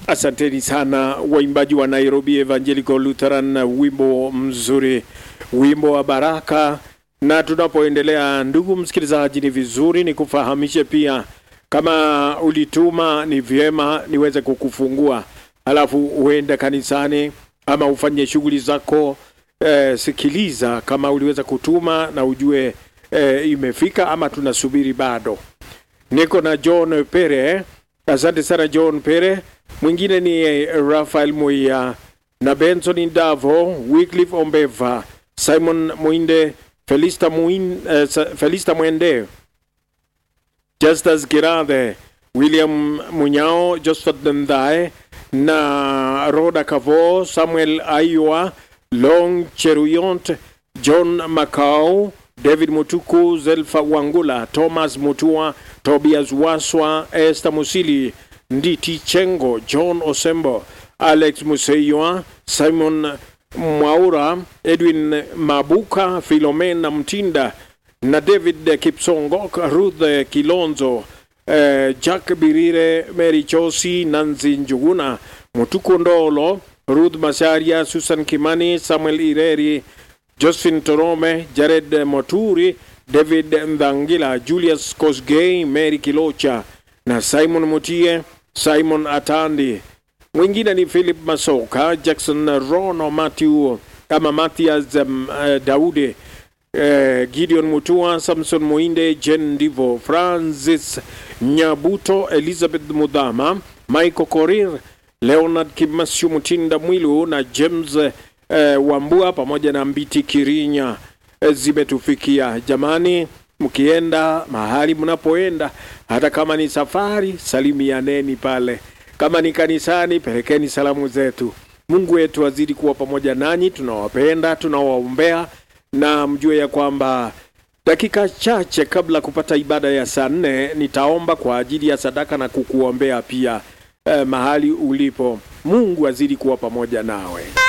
Asanteni sana waimbaji wa Nairobi Evangelical Lutheran, wimbo mzuri, wimbo wa baraka. Na tunapoendelea, ndugu msikilizaji, ni vizuri ni kufahamishe pia, kama ulituma, ni vyema niweze kukufungua, halafu uende kanisani ama ufanye shughuli zako. Eh, sikiliza kama uliweza kutuma na ujue eh, imefika ama tunasubiri bado. Niko na John Pere. Asante sana John Pere. Mwingine ni eh, Rafael Muia na Benson Ndavo, Wycliffe Ombeva, Simon Muinde, Felista, Muin, eh, Sa- Felista Mwende, Justus Girathe, William Munyao, Josephat Ndhae na Roda Kavo, Samuel Aiwa, Long Cheruyont, John Macau, David Mutuku, Zelfa Wangula, Thomas Mutua, Tobias Waswa, Esther Musili, Nditi Chengo, John Osembo, Alex Museiwa, Simon Mwaura, Edwin Mabuka, Philomena Mtinda na David Kipsongo, Ruth Kilonzo, eh, Jack Birire, Mary Chosi, Nanzi Njuguna, Mutuku Ndolo, Ruth Masaria, Susan Kimani, Samuel Ireri, Josephine Torome, Jared Moturi, David Ndangila, Julius Kosgei, Mary Kilocha na Simon Mutie, Simon Atandi. Mwingine ni Philip Masoka, Jackson Rono, Matthew ama Mathias um, uh, Daudi eh, Gideon Mutua, Samson Muinde, Jen Divo, Francis Nyabuto, Elizabeth Mudhama, Michael Korir, Leonard Kimasio Mutinda Mwilu na James eh, Wambua pamoja na Mbiti Kirinya eh, zimetufikia. Jamani, mkienda mahali mnapoenda, hata kama ni safari, salimianeni pale. Kama ni kanisani, pelekeni salamu zetu. Mungu wetu azidi kuwa pamoja nanyi, tunawapenda, tunawaombea na mjue ya kwamba dakika chache kabla kupata ibada ya saa nne nitaomba kwa ajili ya sadaka na kukuombea pia eh, mahali ulipo. Mungu azidi kuwa pamoja nawe.